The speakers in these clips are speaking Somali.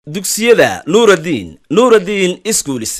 dugsiyada nuuraddiin nuuraddiin iskuulis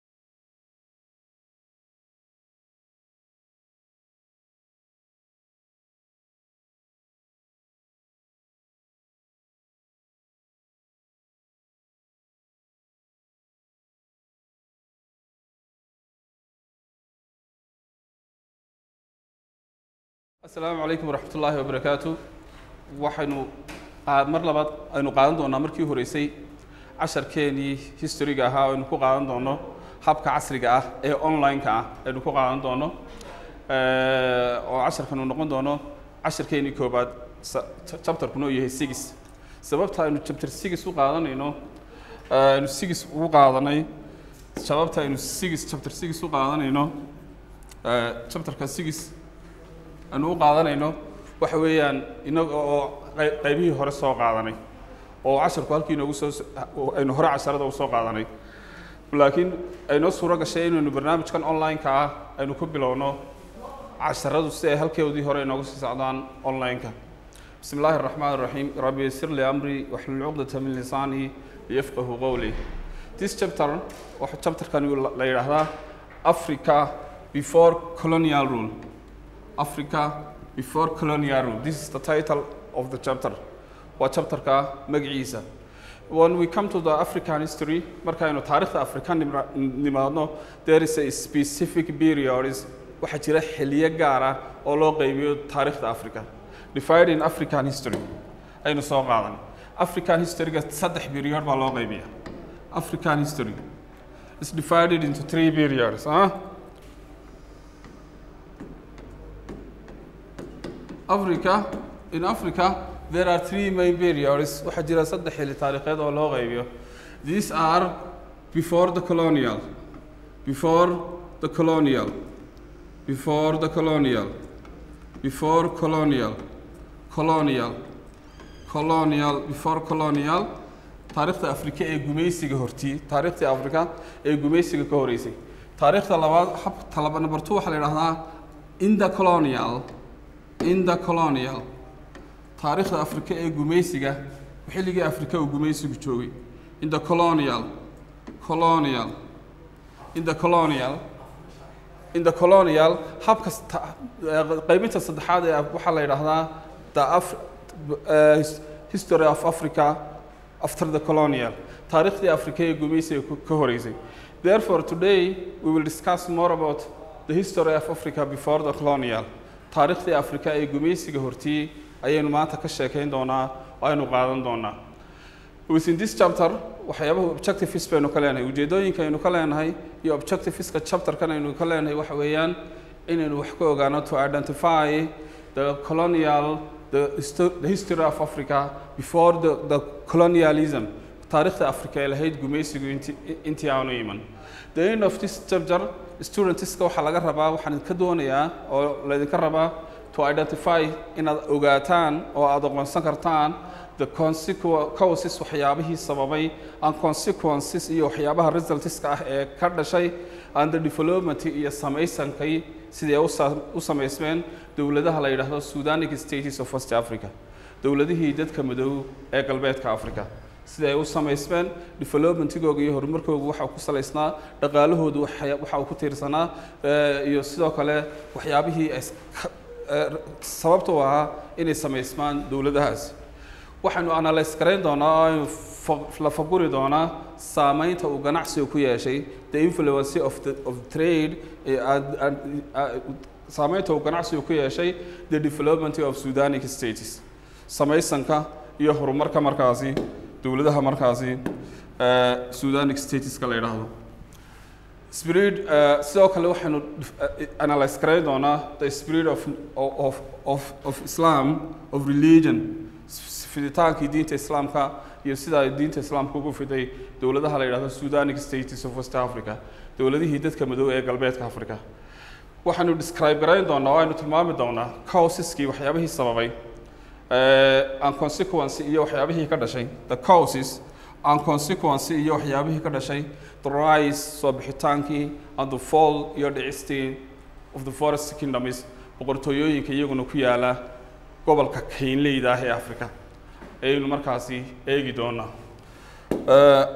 asalaamu calaykum waraxmat ullaahi wabarakaatu waxaynu aa- mar labaad aynu qaadan doonaa markii horeysay casharkeenii historiga ahaa aynu ku qaadan doono habka casriga ah ee online-ka ah aynu ku qaadan doono Eh, oo casharkan uu noqon doono casharkeenii koobaad sa- cha- chapterkuna uu yahay sigis sababta aynu chapter sigis u qaadanayno eh, aynu sigis ugu qaadanay sababta aynu sigis chapter sigis u qaadanayno eh, chapterka sigis aynu u qaadanayno waxa weeyaan inaga oo qey- qaybihii hore soo qaadanay oo casharku halkii inoogu soo aynu hore casharada u soo qaadanay laakiin aynoo suuro gashay inaynu barnaamijkan online-ka ah aynu ku bilowno casharadu si ay halkeedii hore inoogu sii socdaan online-ka bismi illaahi araxmaan araxiim rabbi yasir li amri waxlul cuqdata min lisaani liyafqahu qowli this chapter waxa chapterkani la yidhaahdaa africa before colonial rule Africa before colonial rule. This is the title of the chapter. waa chapterka magaciisa when we come to the african history markaynu taariikhda afrika nimra- nimaadno there is a specific periods waxaa jira xiliyo gaar ah oo loo qaybiyo taariikhda africa divided in african history aynu soo qaadan african historyga saddex period baa loo qaybiya african history is divided into three periods huh? Africa, in Africa, there are three main periods. waxaa jira saddex xilli taariikheed oo loo qaybiyo. These are before the colonial, before the colonial, before the colonial, before colonial, colonial, colonial, before colonial, taariikhda Afrika ee gumaysiga hortii, taariikhda Afrika ee gumaysiga ka horeysay. Taariikhda labaad, hab talaba number 2 waxaa la yidhaahdaa in the colonial, in the colonial taariikhda afrika ee gumaysiga xilligii afrika uu gumaysigu joogay in the colonial colonial in the colonial in the colonial habka sta- eh, qaybinta saddexaad ee waxaa la yidhaahdaa the Af- eh, his- history of africa after the colonial taariikhdii afrika ee gumaysiga ku- ka horeysay therefore today we will discuss more about the history of africa before the colonial taariikhdii afrika ee gumaysiga hortii ayaynu maanta ka sheekayn doonaa oo aynu qaadan doonaa within this chapter waxyaabaha objectives baynu ka leenahay ujeedooyinka aynu ka leenahay iyo objectiveska chapterkan aynu ka leenahay waxa weeyaan inaynu wax ka ogaano to identify the colonial the, histo- the history of africa before the, the colonialism taariikhda afrika ee lahayd gumaysigu inti- intii aanu iman the end of this chapter studentska waxaa laga rabaa waxaan idinka doonayaa oo laydinka rabaa to identify inaad ogaataan oo aad aqoonsan kartaan the consequ- causes waxyaabihii sababay and consequences iyo waxyaabaha resultska ah ee ka dhashay and the development iyo samaysankay sidee u sa- u samaysmeen dowladaha la yidhaahdo sudanic states of west africa dowladihii dadka madow ee galbeedka africa sida ay u samaysmeen developmentigooga iyo horumarkooga waxa uu ku salaysnaa dhaqaalahoodu waxa waxa uu ku tiirsanaa eh, iyo sidoo kale waxyaabihii ay s- ka- eh, sababta u ahaa inay samaysmaan dowladahaasi waxaynu analyse garayn doonaa oo aynu fa- la faguri doonaa saameynta uu ganacsigu ku yeeshay the influence of the of trade eh, and- and- uh, saameynta uu ganacsigu ku yeeshay the development of sudanic states samaysanka iyo horumarka markaasi dowladaha markaasi eh, sudanic stateska la yidhaahdo spirit eh, sidoo kale waxaynu eh, analyse garayn doonaa the spirit of, of, of, of islam of religion fiditaankii diinta islaamka iyo sida ay diinta islaamka ugu fiday dowladaha la yidhahdo sudanic states of west africa dowladihii dadka madow ee galbeedka africa waxaanu describe garayn doonaa oo aynu tilmaami doonaa causeski waxyaabihii sababay eh, and consequence iyo waxyaabihii ka dhashay the causes and consequence iyo waxyaabihii ka dhashay the rise soo bixitaankii and the fall iyo dhicistii of the forest kingdoms boqortooyooyinka iyaguna ku yaala gobolka kaynleyda ah ee africa ayaynu markaasi eegi doonaa Uh,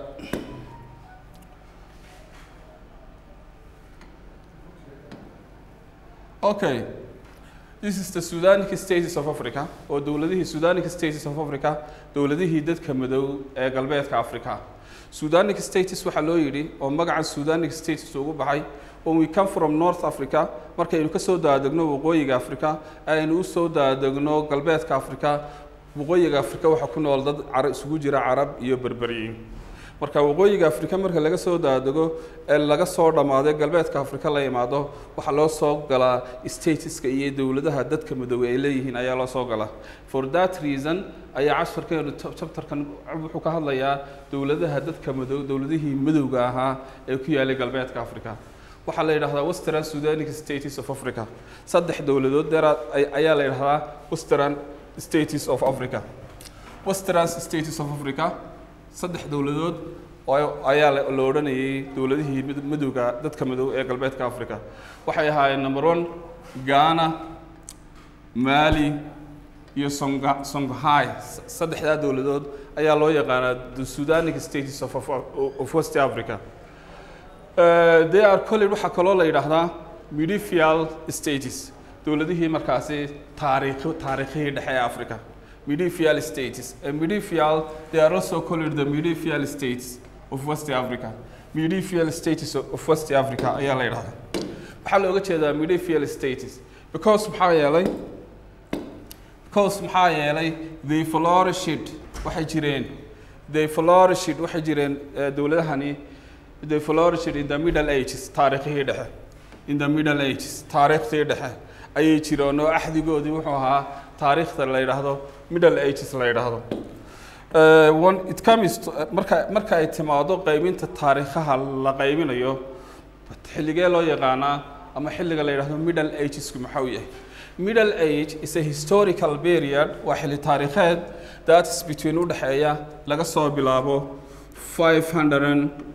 okay this is the Sudanic states of Africa oo dowladihii Sudanic states of Africa dowladihii dadka madow ee galbeedka Africa Sudanic states waxaa loo yidhi oo magaca Sudanic states ugu baxay when we come from North Africa markaynu ka soo daadegno waqooyiga Africa aynu u soo daadegno galbeedka Africa waqooyiga Africa waxaa ku nool dad carab isugu jira carab iyo berberiyiin marka waqooyiga afrika marka laga soo daadego ee laga soo dhammaaday galbeedka afrika la yimaado waxaa loo soo galaa statuska iyo dowladaha dadka madoobey ay leeyihiin ayaa loo soo galaa for that reason ayaa casharkeenu chapterkan wuxuu ka hadlayaa dowladaha dadka madow dowladihii madowga ahaa ee ku yaalay galbeedka africa waxaa la yidhahdaa western sudanic states of africa saddex dowladood deera ayaa la yidhahdaa western states of africa western states of africa saddex dowladood oo ayaa la la odhanayay dowladihii mid- madowga dadka madow ee galbeedka africa waxay ahaayeen number one ghana mali iyo songa songhai S- saddexdaa dowladood ayaa loo yaqaanaa the sudanic states of, of, of west africa Uh, they are called waxaa kaloo la yidhaahdaa medieval states dowladihii markaasi taariikh taariikhihii dhexe ee africa medieval states and medieval they are also called the medieval states of west africa medieval states of west africa ayaa la yidhahdaa waxaa looga jeedaa medieval states because maxaa yeelay because maxaa yeelay they flourished waxay jireen they flourished waxay jireen eh, dowladahani they flourished in the middle ages taariikhihii dhexe in the middle ages taariikhtii dhexe ayay jireen oo axdigoodii wuxuu ahaa taariikhda la yidhaahdo middle ages la yidhaahdo Uh, one, it comes to, marka marka ay timaado qaybinta taariikhaha la qaybinayo xilligee loo yaqaanaa ama xilliga la yidhaahdo middle agesku maxaa uu yahay middle age is a historical period waa xilli taariikheed that is between u dhexeeya laga soo bilaabo 500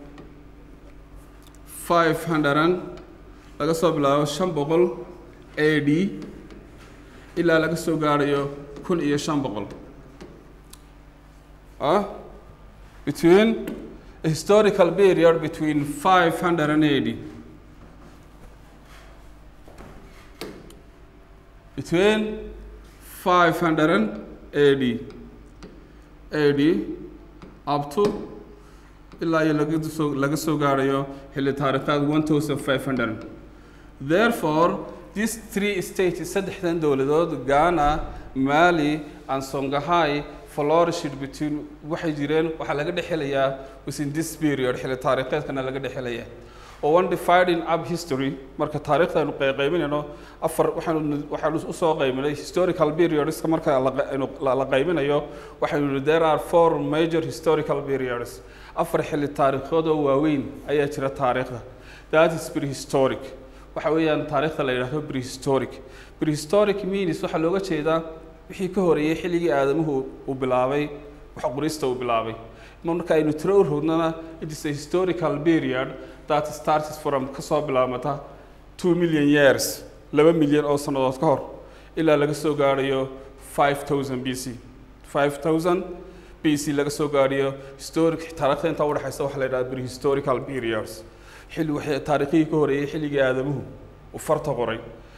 500 laga soo bilaabo 500 AD ilaa laga soo gaarayo 1500 uh, between a historical period between 580 between 580 AD up to ilaa iyo laga soo laga soo gaarayo xilli taariikhaad 1500 therefore these three states saddexdan dowladood Ghana Mali and Songhai flourished between waxay jireen waxaa laga dhexelayaa within this period xilli taariikheedkana laga dhexelayaa oo one dividing up history marka taariikhdaanu qaybinayno afar waxaanu waxaanu usoo qaybinay historical periodska marka la qa- aynu la la qaybinayo waxaynu yidhi there are four major historical periods afar xilli taariikhood oo waaweyn ayaa jira taariikhda that is prehistoric waxa weeyaan taariikhda la yidhaahdo prehistoric prehistoric means waxaa looga jeedaa wixii ka horeeyey xilligii aadamuhu uu bilaabay wax qorista uu bilaabay marka aynu tiro u rognana it is a historical period that starts from ka soo bilaabmata two million years laba milyan oo sannadood ka hor ilaa laga soo gaarayo five thousand b c five thousand b c laga soo gaarayo historic taariikhda intaa udhexaysa waxaa la yidhaha prehistorical periods xilli waxay taariikhihii ka horeeyey xilligii aadamuhu uu farta qoray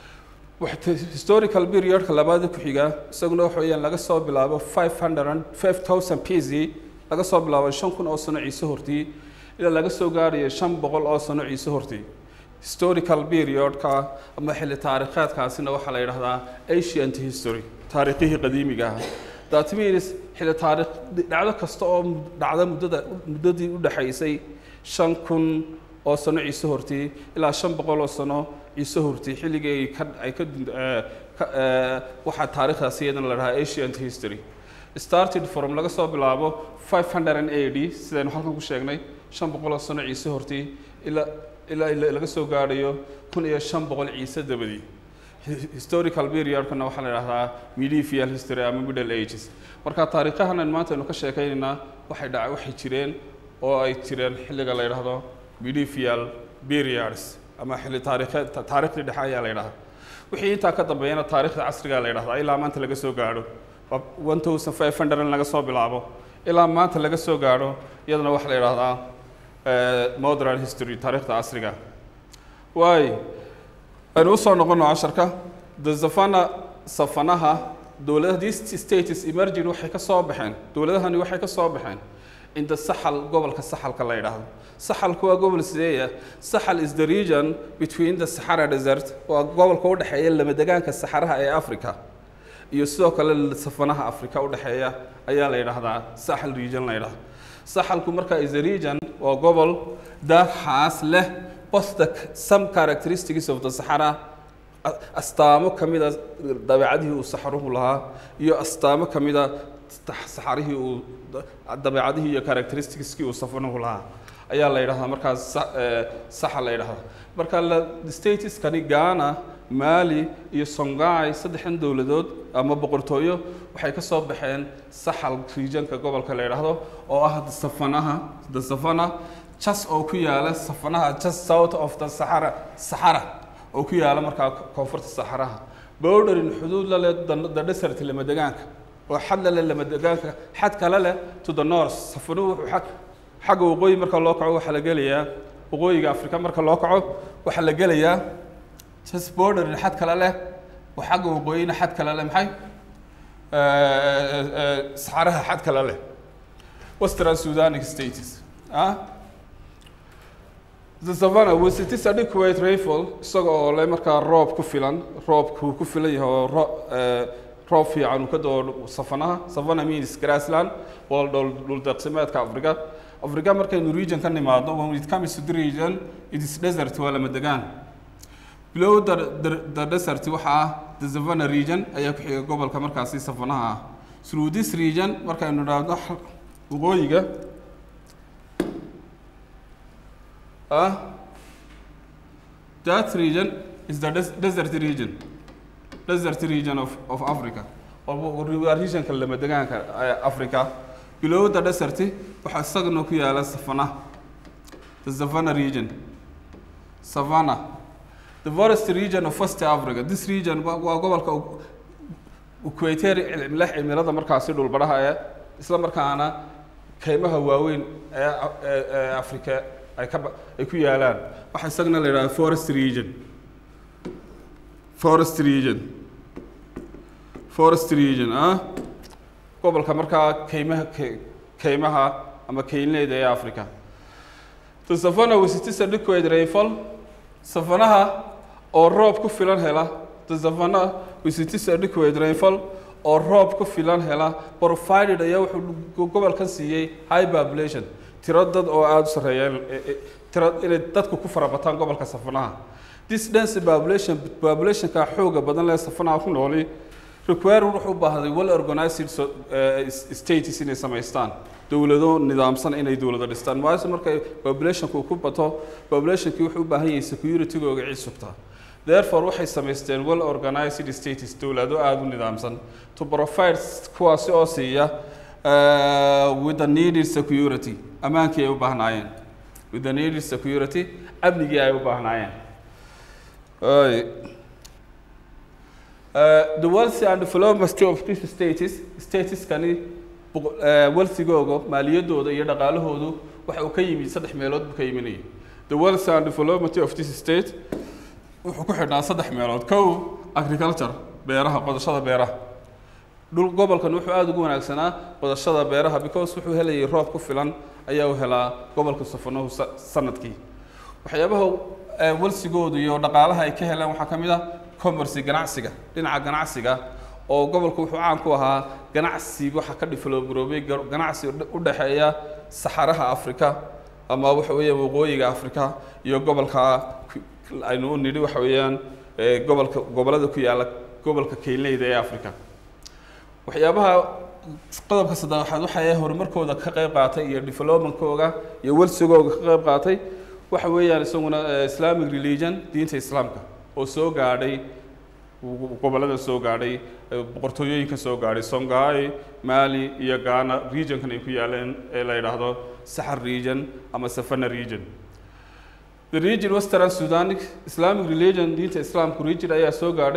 waxa historical periodka labaada ku xiga isaguna waxa weeyaan laga soo bilaabo 500 5000 BC laga soo bilaabo 5000 oo sano ciise hortii ilaa laga soo gaarayo 500 oo sano ciise hortii historical periodka ama xilli taariikheedkaasina waxaa la yidhaahdaa ancient history taariikhihii qadiimiga ahaa that means xilli taariikh dhacdo kasta oo dhacda muddada muddadii u dhaxaysay 5000 oo sano ciise hortii ilaa 500 oo sano ciise hortii xilligii ay ka ay ka eh, ka- eh, waxaa taariikhdaasi iyadana la dhahaa ancient history started from laga soo bilaabo 500 AD sidaynu halkan ku sheegnay 500 oo sano ciise hortii ilaa ilaa ilaa laga soo gaarayo 1500 ciise dabadii Hi- historical periodkana waxaa la yidhahdaa medieval history ama middle ages marka taariikhahan aynu maanta aynu ka sheekaynaynaa waxay dhaca waxay jireen oo ay jireen xilliga la yidhaahdo medieval periods ama xilli taariikheed taariikhdii dhexe ayaa la yidhahdaa wixii intaa ka dambeeyana taariikhda casriga la yidhahdaa ilaa maanta laga soo gaadho one thousand five hundred in laga soo bilaabo ilaa maanta laga soo gaadho iyadana waxaa la yidhahdaa modern history taariikhda casriga waay aynu usoo noqono casharka the safana safanaha dowladaha these states emerging waxay ka soo baxeen dowladahani waxay ka soo baxeen in the saxal gobolka saxalka la yidhaahdo saxalku waa gobol sideeya saxal is the region between the sahara desert waa gobolka u dhexeeya lamadegaanka saxaraha ee africa iyo sidoo kale safanaha africa u dhexeeya ayaa la yidhaahdaa saxal region la yidhahdo saxalku marka is a region waa gobol dahaas leh both the some characteristics of the sahara astaamo ka mida dabeecadihii uu saxaruhu lahaa iyo astaamo ka mida saxarihii uu dabeecadihii iyo characteristicskii uu safanuhu lahaa ayaa la yidhahdaa markaas saxa la yidhahdaa marka la stateskani ghana mali iyo songhai saddexdan dowladood ama boqortooyo waxay ka soo baxeen saxal regionka gobolka la yidhaahdo oo ah safanaha the savana jas oo ku yaala safanaha just south of the sahara sahara oo ku yaala markaa koonfurta saxaraha bowdherin xuduud la leh the desert lamadegaanka oo xad la leh lamadegaanka xad kale leh to the north safanuhu wuxuu xag xagga waqooyi marka loo kaco waxaa la gelayaa waqooyiga afrika marka loo kaco waxaa la gelayaa just borderin xad kale leh oo xagga waqooyina xad kale leh maxay saxaraha xad kale leh western sudanic states ah the savannah was it is adequate rainfall isaga oo le markaa roob ku filan roobku ku filan yahay oo ro roob fiican uu ka doo safanaha savannah means grassland waa dhul dhul deeqsimeedka africa africa markaynu region ka nimaadno when it comes to the region it is desert waa lama degaan below the, the, the desert waxaa ah the savannah region ayaa ku xiga gobolka markaasi safanaha ah through this region markaynu idhaahdo waqooyiga ah that region is the des desert region desert region of, of Africa waa regionka lama degaanka Africa below the desert waxaa isagana ku yaala savannah the savannah region savannah the forest region of West Africa this region waa gobolka equator leh cimilada markaasi dhulbaraha ee isla markaana kaymaha waaweyn ee Africa ay ka ay ku yaalaan waxa isagana la yidhaha forest region forest region forest region ah gobolka markaa kaymaha kaymaha ama kaynleeda ee africa the savannah was it is adequate rainfall savanaha oo roob ku filan hela the savannah was it is adequate rainfall oo roob ku filan hela provided ayaa wuxuu gobolkan siiyey high population tiro dad oo aada u sarreeya tiro inay dadku ku farabataan gobolka safanaha this dense population populationka xooga badan lee safanaha ku nooli require wuxuu u baahday well organized so, uh, states inay samaystaan dowlado nidaamsan inay dowlado dhistaan maaso markay populationku ku bato populationkii wuxuu u baahan yahay security-googa cid sugtaa therefore waxay samaysteen well organized states dowlado aada u nidaamsan to provide kuwaasi oo siiya uh, with the needed security ammaankii ay u baahnaayeen with the needed security amnigii ay u baahnaayeen Uh, the wealth and development of these states stateskani wealthigooga maaliyadooda iyo dhaqaalahoodu waxa uu ka yimid saddex meelood buu ka yiminayay the wealth and development of this state wuxuu ku xidhnaa saddex meelood kow agriculture beeraha qodashada beeraha dhul gobolkan wuxuu aada ugu wanaagsanaa qodashada beeraha because wuxuu helayay roob ku filan ayaa u helaa gobolka safanuhu sanadkii waxyaabaha walsigoodu iyo dhaqaalaha ay ka heleen waxaa ka mid ah commerce ganacsiga dhinaca ganacsiga oo gobolku wuxuu caan ku ahaa ganacsi waxa ka developgaroobay ganacsi u dhexeeya saxaraha africa ama waxa weeyaan waqooyiga africa iyo gobolka aynu u nidhi waxa weeyaan gobolka gobolada ku yaala gobolka keynleyda ee africa waxyaabaha qodobka saddexaad waxay horumarkooda ka qayb qaatay iyo developmentkooga iyo welsigooga ka qayb qaatay waxa weeyaan isaguna islamic religion diinta islaamka oo soo gaadhay gobollada soo gaadhay boqortooyooyinka soo gaadhay songhai mali iyo ghana regionkan ay ku yaaleen ee la yidhaahdo saxar region ama safana region the region western sudanic islamic religion diinta islaamku region ayaa soo gaadhay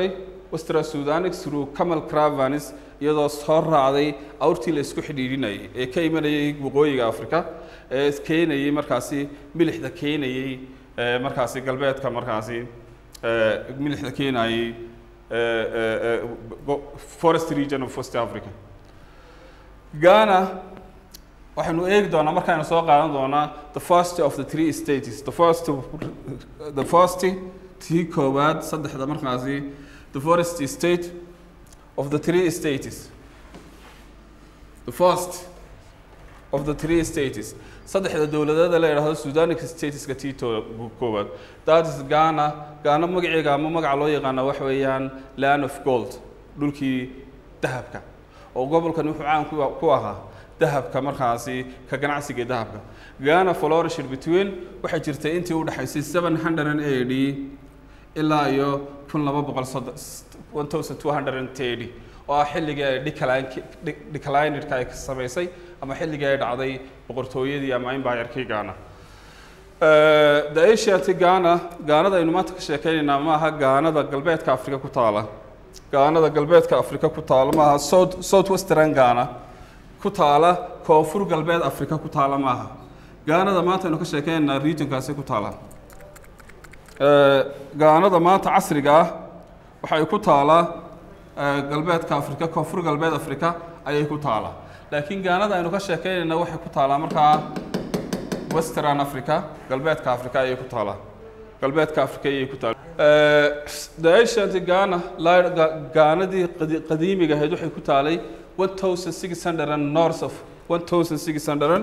western sudanic through camal caravanes iyadoo soo raacday awrtii la isku xidhiidhinayay ee ka imanayay waqooyiga africa ee keenayay markaasi milixda keenayay ee markaasi galbeedka markaasi ee milixda keenayay ee ee ee go- forest region of west africa ghana waxaynu eegi doonaa markaaynu soo qaadan doonaa the first of the three states the first the first tii koowaad saddexda markaasi the first state of the three states the first of the three states saddexda dowladeed ee la yidhaahdo sudanic stateska tii to- koowaad that is ghana ghana magaceega ama magaca loo yaqaana waxa weeyaan land of gold dhulkii dahabka oo gobolkan wuxuu caan ku ku ahaa dahabka markaasi ka ganacsiga dahabka ghana flourished between waxay jirtay intii u dhaxaysay 780 ilaa iyo kun laba boqol one thousand two hundred and thirty oo ah xilligii ay decline declinedka ay samaysay ama xilligii ay dhacday boqortooyadii ama empire-kii Ghana Eh, the Asiatic Ghana Ghanada aynu maanta ka sheekeynaynaa ma aha Ghanada galbeedka Afrika ku taala Ghanada galbeedka Afrika ku taala ma aha South Southwestern Ghana ku taala koonfur galbeed Afrika ku taala ma aha Ghanada maanta aynu ka sheekeynaynaa regionkaasi ku taala Eh, Ghanada maanta casriga ah waxay ku taalaa eh, galbeedka Afrika koonfur galbeed Afrika ayay ku taalaa laakiin Ghanada aynu ka sheekeynayna waxay ku taalaa markaa Western Africa galbeedka Afrika ayay ku taalaa galbeedka Afrika ayay ku taalaa Eh, the ancient Ghana la- Ga- Ghanadii qadi- qadiimiga ahayd waxay ku taalay 1600 and north of 1600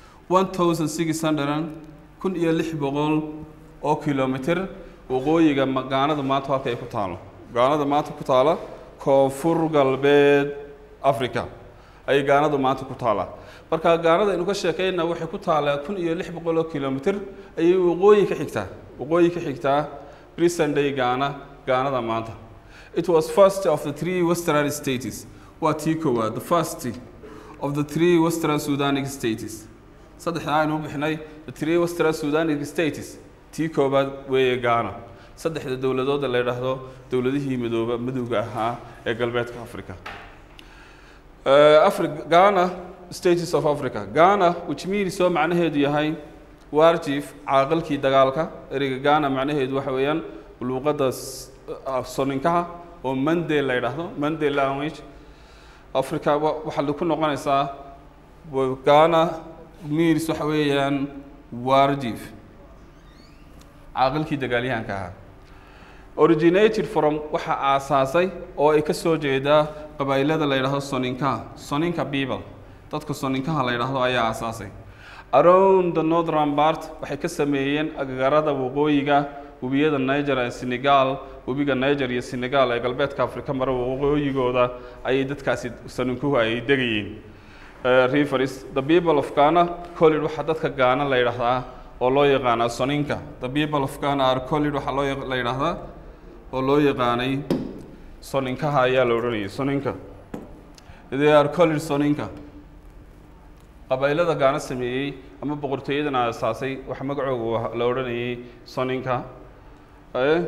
1600 kun iyo lix boqol oo kilomitir waqooyiga ma- Ghanada maanta halka ay ku taalo Ghanada maanta ku taala koonfur galbeed Africa ayay Ghanadu maanta ku taalaa marka Ghanada aynu ka sheekayna waxay ku taalaa kun iyo lix boqol oo kilomitir ayay waqooyi ka xigtaa waqooyi ka xigtaa present day Ghana Ghanada maanta it was first of the three western states waa tii koowaad the first of the three western Sudanic states saddexda aynu u bixnay the three western Sudanic states tii koowaad weeye Ghana saddexda dowladood ee la yidhaahdo dowladihii midooba midowga ahaa ee galbeedka Afrika Uh, Africa, Ghana, states of Africa. Ghana, which means soo macnaheedu yahay warjiif caaqilkii dagaalka ereyga Ghana macnaheedu waxa weeyaan luuqadda s- ah, soninkaha oo Mande la yidhaahdo Mande language Africa wa- waxaa ku noqonaysaa wa- Ghana means waxa weeyaan warjiif caaqilkii dagaalyahanka ahaa originated from waxa aasaasay oo ay ka soo jeedaa qabaa'ilada la yidhaahdo soninkaha soninka people dadka soninkaha la yidhaahdo ayaa aasaasay around the northern part waxay ka sameeyeen agagaarada waqooyiga webiyada niger ee senegal webiga niger iyo senegal ee galbeedka afrika mara waqooyigooda ayay dadkaasi soninkuhu ay degayeen Uh, rivers the people of Ghana collid waxa dadka Ghana la yidhaahdaa oo loo yaqaanaa soninka the people of Ghana are collid waxa loo yaq- la yidhaahdaa oo loo yaqaanay soninkaha ayaa la odhanayay soninka they are collid soninka qabaa'ilada Ghana sameeyey ama boqortooyadan aasaasay waxa magacooga wa- la odhanayay soninka eh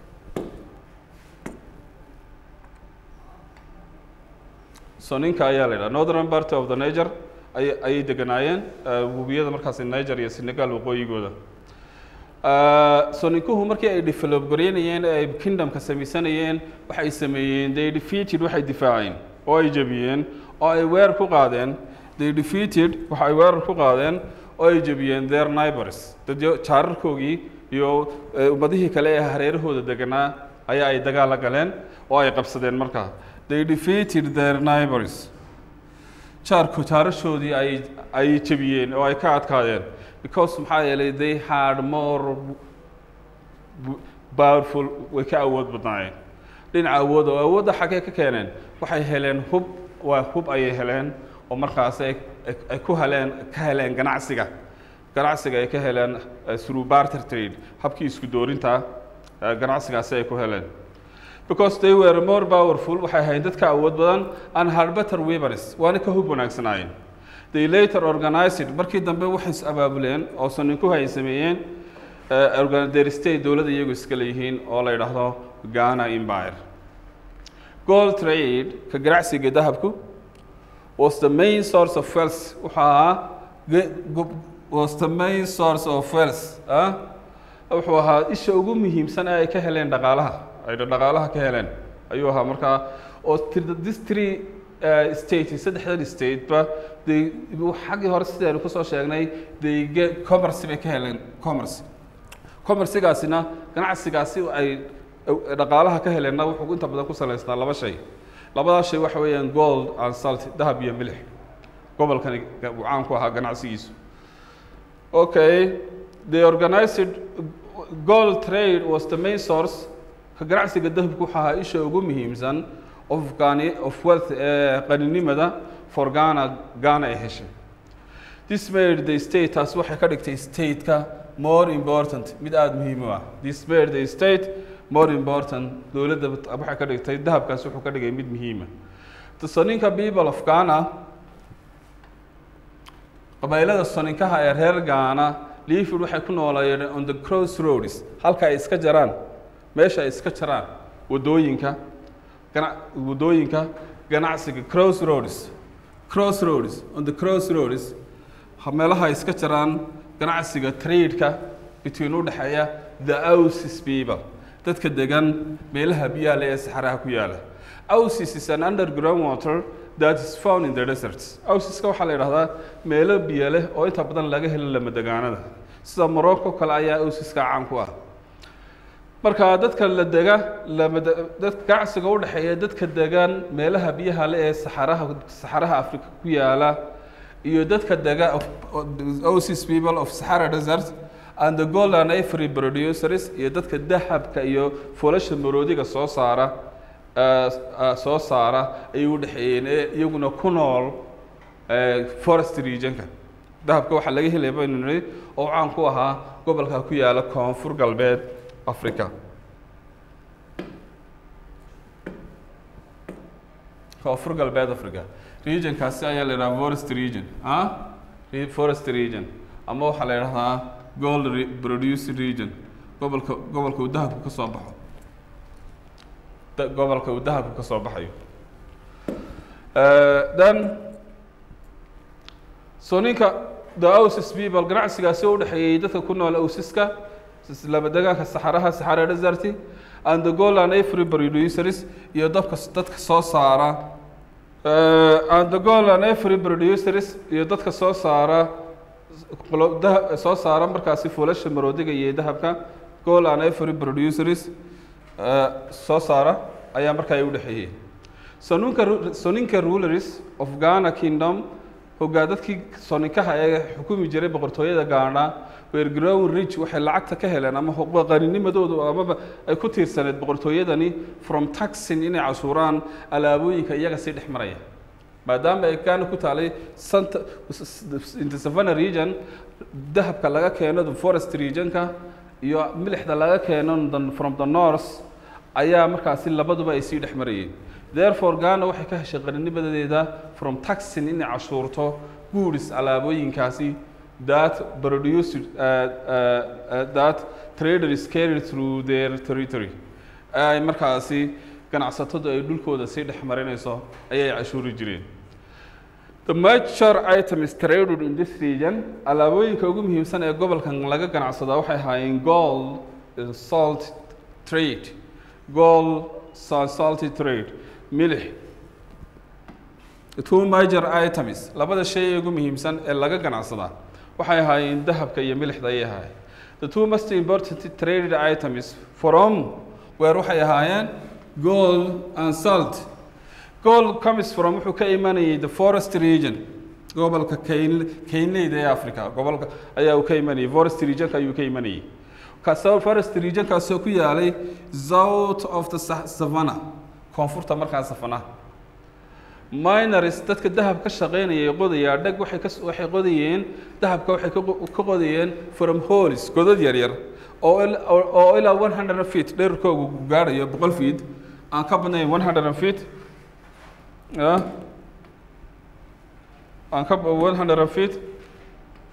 soninka ayaa la yidhaha northern part of the niger ay ayay deganaayeen eh, webiyada markaasi niger iyo senegal waqooyigooda Eh, soninkuhu markii ay develop gareynayeen ee ay kingdomka samaysanayeen waxay sameeyeen they defeated waxay difaaceen oo ay jebiyeen oo ay weer ku qaadeen they defeated waxa ay weerar ku qaadeen oo ay jebiyeen their neighbors dadyo jaararkoogii iyo eh, ummadihii kale ee hareerahooda deganaa ayaa ay dagaal la galeen oo ay qabsadeen markaa they defeated their neighbors jaarku jaarashoodii ay ay jebiyeen oo ay ka adkaadeen because maxaa yeelay they had more w- powerful way ka awood badnaayeen dhinaca awood oo awoodda xaggee ka keeneen waxay heleen hub waa hub ayay heleen oo markaas ay ay- ay ku heleen ka heleen ganacsiga ganacsiga ay ka heleen eh, through barter trade habkii isku doorinta eh, ganacsigaasi ay ku heleen because they were more powerful waxay ahayd dadka awood badan and had better weapons waana ka hub wanaagsanaayeen they later organized markii dambe waxay is abaabuleen oo soninkuhu ay sameeyeen eh, organ- their state dowladda iyagu iska leeyihiin oo la yidhaahdo Ghana Empire gold trade ka ganacsiga dahabku was the main source of wealth wuxuu ahaa ge- go- was the main source of wealth ah wuxuu ahaa isha ugu muhiimsan ee ay ka heleen dhaqaalaha ay dhaqaalaha ka heleen ayuu ahaa markaa oo tir- this three uh, state saddexdan state ba they xaggii hore sidaynu kusoo sheegnay they get commerce bay ka heleen commerce commercigaasina ganacsigaasi ay dhaqaalaha ka heleenna wuxuu inta badan ku salaysnaa laba shay labadaas shay waxa weeyaan gold and salt dahab iyo milix gobolkani uu caan ku ahaa ganacsigiisu okay they organized gold trade was the main source ka ganacsiga dahabku waxa ahaa isha ugu muhiimsan of Ghana of wealth ee qaninimada for Ghana Ghana ay heshay this made the state taas waxay ka dhigtay state-ka more important mid aada muhiim u ah this made the state more important dowladda waxay ka dhigtay dahabkaas wuxuu ka dhigay mid muhiima the soninka people of Ghana qabaylada soninkaha ee reer Ghana Leafwood waxay ku noolayeen on the crossroads halka ay iska jaraan meesha ay iska jaraan wadooyinka gana wadooyinka ganacsiga crossroads crossroads on the crossroads ha- meelaha ay iska jaraan ganacsiga trade-ka between u dhexeeya the Ausis people dadka degan meelaha biyaha leh ee saxaraha ku yaala Ausis is an underground water that is found in the deserts Ausiska waxaa la yidhahdaa meelo biyo leh oo inta badan laga helo lamadegaanada sida Morocco kale ayaa Ausiska caan ku ah marka dadka la dega lamada dadka ganacsiga u dhexeeya dadka degan meelaha biyaha leh ee saxaraha saxaraha Afrika ku yaala iyo dadka dega of Ausis people of Sahara Desert and the gold and ivory producers iyo dadka dahabka iyo foolasha maroodiga soo saara eh, eh, soo saara ayay u dhexeeyeen ee iyaguna ku nool eh, forest regionka dahabka waxaa laga helaya baynu nidhi oo caan ku ahaa gobolka ku yaala koonfur galbeed africa koonfur galbeed africa regionkaasi ayaa la yidhaha forest region ah Re- forest region ama waxaa la yidhahdaa gold re- producing region gobolka gobolka uu dahabku ka soo baxo Da- gobolka uu dahabku ka soo baxayo Eh, then so ninka the Ausis people ganacsigaasi u dhexeeyay dadka ku nool Ausiska laba degaanka saxaraha saxara desert and the gold and ivory producers iyo dadka dadka soo saara eh, and the gold and ivory producers iyo dadka soo saara qolo- daha- soo saara markaasi fuulasha maroodiga iyo dahabka gold and ivory producers eh, soo saara ayaa markaa ay u dhexeeyey soninka ru- soninka rulers of Ghana kingdom hogaa dadkii soninkaha ee xukumi jiray boqortooyada Ghana were grown rich waxay lacagta ka heleen ama xuquuq qaninimadoodu amaba ay ku tiirsaneed boqortooyadani from taxing inay cashuuraan alaabooyinka iyaga sii dhex maraya maadaama ay Ghana ku taalay Santa in the Savannah region dahabka laga keeno the forest regionka iyo milixda laga keeno the- from the north ayaa markaasi labaduba ay sii dhex marayeen therefore Ghana waxay ka heshay qarinimadeeda from taxing inay cashuurto goods alaabooyinkaasi that produced uh, uh, uh, that traders carried through their territory ay markaasi ganacsatadu ay dhulkooda sii dhex marinayso ayay cashuuri jireen The major items traded in this region alaabooyinka ugu muhiimsan ee gobolkan laga ganacsadaa waxay ahaayeen gold and salt trade gold sa- salty trade milix two major items labada shay ee ugu muhiimsan ee laga ganacsadaa waxay ahaayeen dahabka iyo milixda ayay ahaayeen the two most important traded items from where waxay ahaayeen gold and salt gold comes from wuxuu ka imanayay the forest region gobolka kayn kaynleyda ee africa gobolka ayaa uu ka imanayay forest regionka ayuu ka imanayay kaasoo forest regionkaasoo ku yaalay south of the Sa- savannah koonfurta markaa savannah miners dadka dahab ka shaqeynaya qodaya dhag waxay ka waxay qodayeen dahabka waxay ka qo- ka qodayeen from holes godad yar yar oo il- oo- oo ilaa 100 feet dhererkoogu gaadhayo boqol feet aan ka badnayn 100 feet ah aan ka ba- 100 feet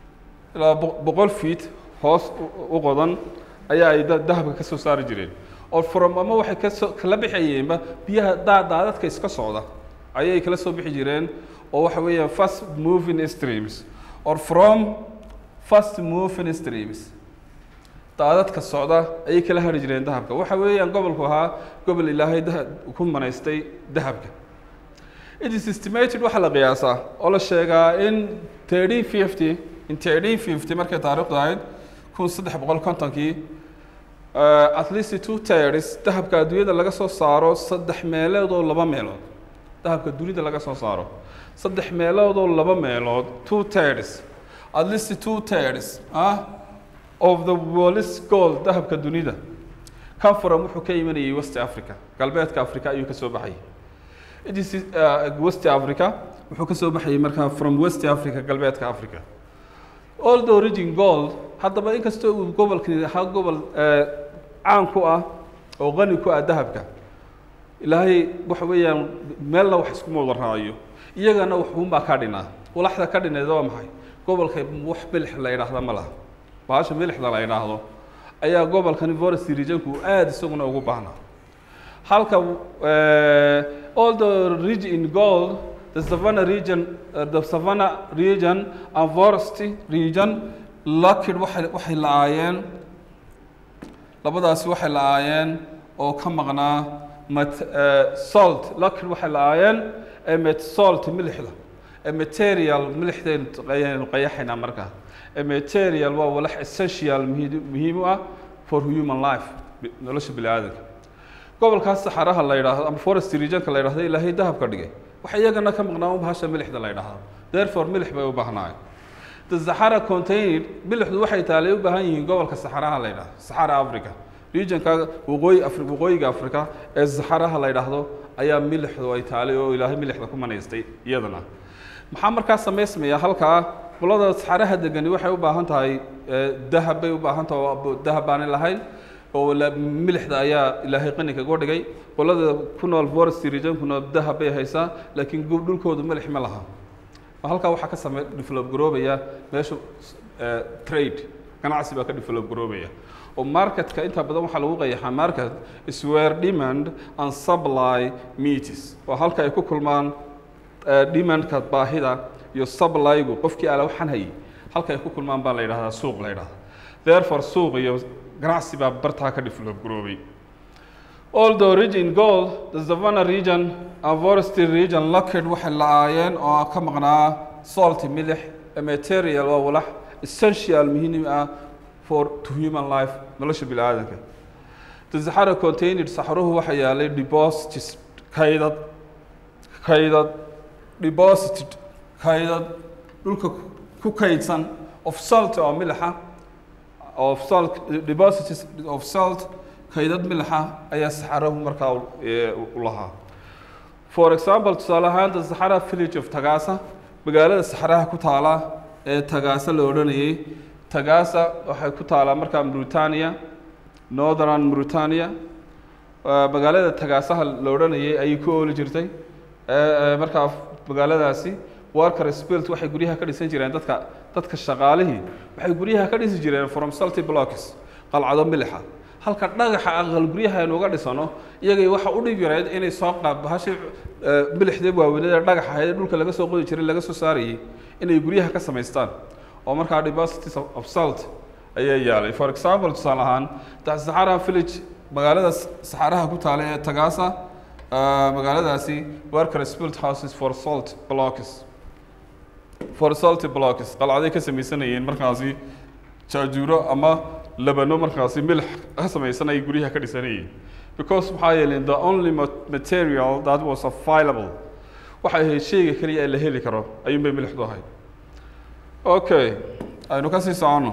ilaa boq- boqol feet hoos u- u qodan ayaa ay da- dahabka ka soo saari jireen oo from ama waxay kasoo kala bixayeenba biyaha daa daadadka iska socda ayay kala soo bixi jireen oo waxa weeyaan fast moving streams or from fast moving streams daadadka socda ayay kala hari jireen dahabka waxa weeyaan gobolku ahaa gobol ilaahay daha ku manaystay dahabka it is estimated waxaa la qiyaasaa oo la sheegaa in thirteen fifty in thirteen fifty markay taariikhdu ahayd kun saddex boqol kontonkii uh, at least two thirds dahabka adduunyada laga soo saaro saddex meelood oo laba meelood dahabka dunida laga soo saaro saddex meelood oo laba meelood two thirds at least two thirds ah of the world's gold dahabka dunida conforum wuxuu ka imanayay west africa galbeedka africa ayuu ka soo baxayay it is uh, west africa wuxuu ka soo baxayay markaa from west africa galbeedka africa all the origin gold haddaba inkastoo uu gobolkani ahaa gobol eh, caan ku ah oo qani ku ah dahabka ilaahay waxa weeyaan meelna wax iskuma wada raayo iyagana waxuunbaa ka dhinaa walaxda ka dhineeda waa maxay gobolka wax milix la yidhaahda ma laha bahasha milixda la yidhaahdo ayaa gobolkani forest regionku uu aada isaguna ugu baahnaa halka uh, all the region in gold the savannah region uh, the savannah region and forest region locked waxay waxay la-aayeen labadaasi waxay la-aayeen oo ka maqnaa mat uh, salt locked waxay la-aayeen ee met salt milixda ee material milixdaynu ayaynu qayaxaynaa markaa ee material waa walax essential muhiim muhiim u ah for human life bi- nolosha bini aadanka gobolkaas saxaraha la yidhaahdo ama forest regionka la yidhahdo ilaahay dahab ka dhigay waxa iyagana ka maqnaa un bahasha milixda la yidhaahdo therefore milix bay u baahnaayeen the sahara contained milixdu waxay taalay u baahan yihiin gobolka saxaraha la yidhahdo saxara africa regionka waqooyi afri waqooyiga africa ee saxaraha la yidhaahdo ayaa milixdu ay taalay oo ilaahay milixda ku manaystay iyadana maxaa markaa samaysmaya halkaa qolada saxaraha degani waxay u baahan tahay eh, dahab bay u baahan tahay oo dahab baanay lahayn oo la- milixda ayaa ilaahay qani kaga dhigay qolada ku nool forest regionkuna dahab bay haysaa laakiin gu- dhulkoodu milix ma laha halkaa waxaa ka samey develop garoobaya meesha eh, trade ganacsi baa ka develop garoobaya oo marketka inta badan waxaa lagu qayaxaa market is where demand and supply meets oo halka ay ku kulmaan eh, demandka baahida iyo supplygu qofkii ala waxaan hayay halka ay ku kulmaan baa la yidhahdaa suuq la yidhahdaa therefore suuq iyo ganacsi baa bartaa ka develop garoobay all the origin gold the savannah region and forestry region locked waxay la-aayeen oo ka maqnaa salt milix a material waa walax essential muhiim ah for to human life nolosha bini aadanka the sahara contained saxaruhu waxaa yaalay deposits kaydad kaydad deposited kaydad dhulka ku kaydsan of salt oo milixa of salt deposits of salt kaydad milixa ayaa saxarahu markaa u- ee, u lahaa for example tusaale ahaan the saxara village of tagaasa magaalada saxaraha ku taala ee tagaasa la odhanayay tagaasa waxay ku taalaa markaa mauritania northern mauritania Waa magaalada tagaasaha la odhanayay ayay ku ooli jirtay ee ee, markaa magaaladaasi worker spilt waxay guryaha ka dhisan jireen dadka dadka shaqaalihii waxay guryaha ka dhisi jireen from salty blocks qalcado milixa halka dhagaxa aqal guryaha aynu uga dhisano iyagay waxa u dhib yareed inay soo qaab bahashi milixdee waaweynada dhagaxa ahayd ee dhulka laga soo qodi jiray laga soo saarayay inay guryaha ka samaystaan oo markaa deposits of of salt ayaa yaalay for example tusaale ahaan the Sahara village magaalada saxaraha ku taala ee tagaasa ah, magaaladaasi worker built houses for salt blocks for salt blocks qalcaday ka samaysanayeen markaasi jaajuuro ama labano markaasi milix ka samaysan ay guryaha ka dhisanayeen because maxaa yeelay the only ma- material that was available waxay ahayd shayga keliya ee la heli karo ayuunbay milixdu ahayd okay aynu ka sii soconno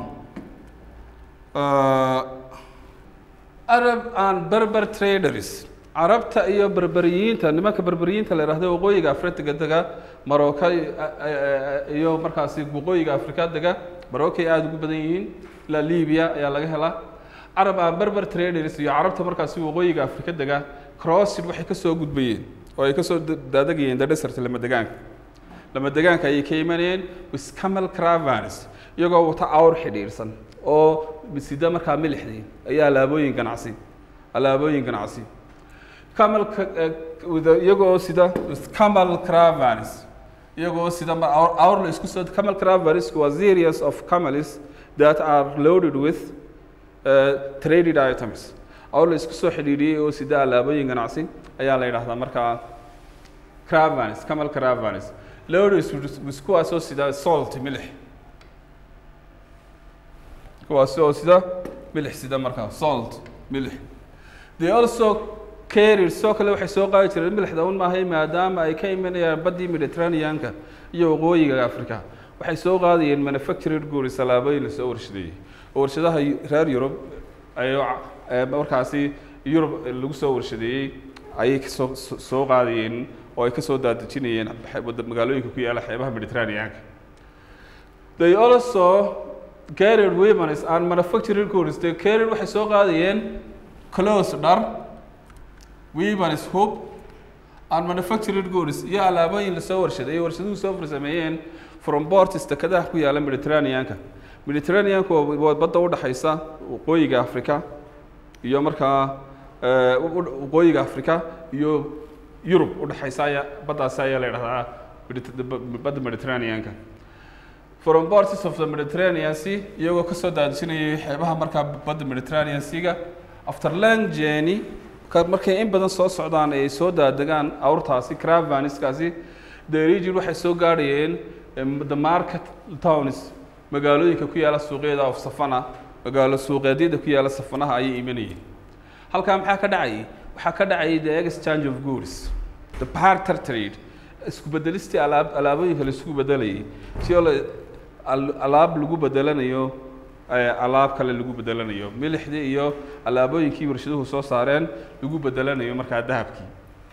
Uh, Arab and Berber traders carabta iyo berberiyiinta nimanka berberiyiinta la yidhahdo waqooyiga afrika dega marooka iyo markaasi waqooyiga afrika dega marookay aada ugu badan yihiin ilaa libiya ayaa laga helaa carab and berber traders iyo carabta markaasi waqooyiga afrika dega crossid waxay ka soo gudbayeen oo ay ka soo daadegayeen the desert lama degaanka lama degaanka ayay ka imanayeen with camel caravans iyagoo wata awr xidhiidhsan oo sida markaa milixdii ayaa alaabooyin ganacsi alaabooyin ganacsi camel ca- eh, with a- iyagoo sida with camel caravans iyagoo sida ma- awr awr la isku soo camel caravans waa series of camels that are loaded with uh, traded items awr la isku soo xidhiidhiyey oo sida alaabooyin ganacsi ayaa la yidhaahdaa markaa caravans camel caravans loaded with- with kuwaasoo sida salt milix kuwaasi oo sida milix sida markaa salt milix they also carried soo kale waxay soo qaadi jireen milixda un maahay maadaama ay ka imanayaan baddii mediterraneanka iyo waqooyiga africa waxay soo qaadayeen manufactured goods alaabooyin lasoo warshadeeyey oo warshadaha reer yurub ay eh, markaasi yurub lagu soo warshadeeyey ayay kasoo so- soo qaadayeen oo ay kasoo daadejinayeen xe- wada- magaalooyinka ku yaala xeebaha mediterraneanka they also carried weapons and manufactured goods they carried waxay soo qaadayeen clothes dhar weapons hub and manufactured goods iyo alaabooyin lasoo warshaday ay warshaduhu soo farsameeyeen from ports dekedaha ku yaala mediterraneanka mediterraneanka waa waa badda u dhaxaysa waqooyiga africa iyo markaa eh, u- u- waqooyiga africa iyo yurub u dhaxaysa ayaa baddaasi ayaa la yidhahdaa Mediter- badda mediterraneanka from ports of the Mediterranean Sea iyagoo ka soo daadijinayay xeebaha markaa badda Mediterranean Sea-ga after long journey ka markay in badan soo socdaan ay soo daadegaan awrtaasi caravaniskaasi the region waxay soo gaadhayeen em, the market towns magaalooyinka ku yaala suuqyada of Safana magaalo suuqeedyada ku yaala Safanaha ayay imanayeen halkaa maxaa ka dhacayay waxaa ka dhacayay the exchange of goods the barter trade isku bedelistii alaab alaabooyinka la isku bedelayay si oo la al- alaab lagu bedelanayo eh, alaab kale lagu bedelanayo milixdii iyo alaabooyinkii warshaduhu soo saareen lagu bedelanayo markaa dahabkii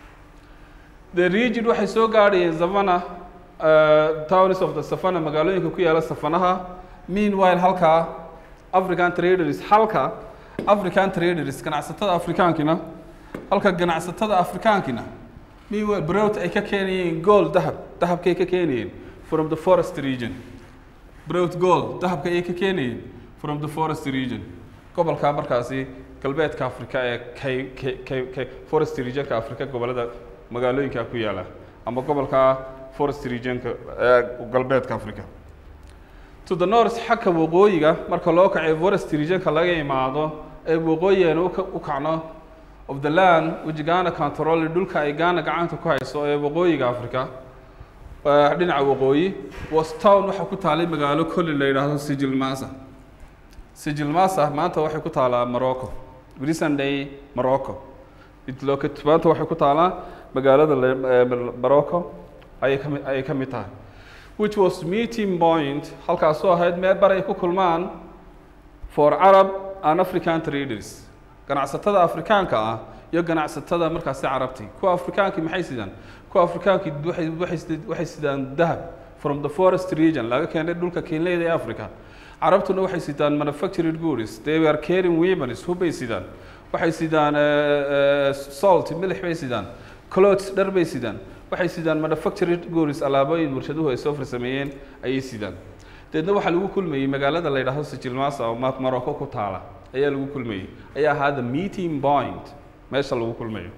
the region waxay soo gaadhayeen savana uh, towns of the savana magaalooyinka ku yaala safanaha meanwhile halkaa african traders halka african traders ganacsatada afrikaankina halka ganacsatada afrikaankina meanwhile brot ay ka keenayeen gold dahab dahabkay ka keenayeen from the forest region brot gold dahabka ay ka keenayeen from the forest region gobolka markaasi galbeedka africa ee kay kay kay kay forest regionka africa gobolada magaalooyinka ku yaala ama gobolka forest regionka ee galbeedka africa to the north xagga waqooyiga marka loo kacay forest regionka laga imaado ee waqooyigeena u ka- u kacno of the land which Ghana control dhulka ay Ghana gacanta ku hayso ee waqooyiga Afrika ee dhinaca waqooyi was town waxa ku taalay magaalo kolli la yidhaahdo Sijil Masa Sijil Masa maanta waxay ku taalaa Morocco recent day Morocco it located maanta waxay ku taalaa magaalada la- ee Morocco ayay ka mid ayay ka mid tahay which was meeting point halkaasoo ahayd meel bar ay ku kulmaan for Arab and African traders ganacsatada Afrikaanka ah iyo ganacsatada markaasi carabti kuwa Afrikaankii maxay sidaan kuwa Afrikaankii waxay waxay sidaan- waxay sidaan dahab from the forest region laga keenay dhulka Kenya ee Afrika carabtuna waxay sidaan manufactured goods they were carrying weapons hubay sidaan waxay sidaan eh, eh, salt milix bay sidaan clothes dhar bay sidaan waxay sidaan manufactured goods alaabooyin warshaduhu ay soo farsameeyeen ayay sidaan deedna waxaa lagu kulmayey magaalada la yidhaahdo sijilmasa oo Ma- Morocco ku taala ayaa lagu kulmayey ayaa ahaa the meeting point meesha lagu kulmayo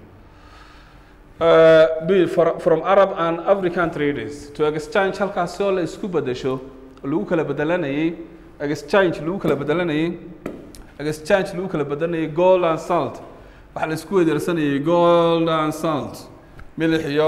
Uh, be- for- from Arab and African traders to exchange halkaas oo la isku bedesho lagu kala bedelanayay exchange lagu kala bedelanayay exchange lagu kala bedelanayay gold and salt waxaa la isku weydaarsanayay gold and salt milix iyo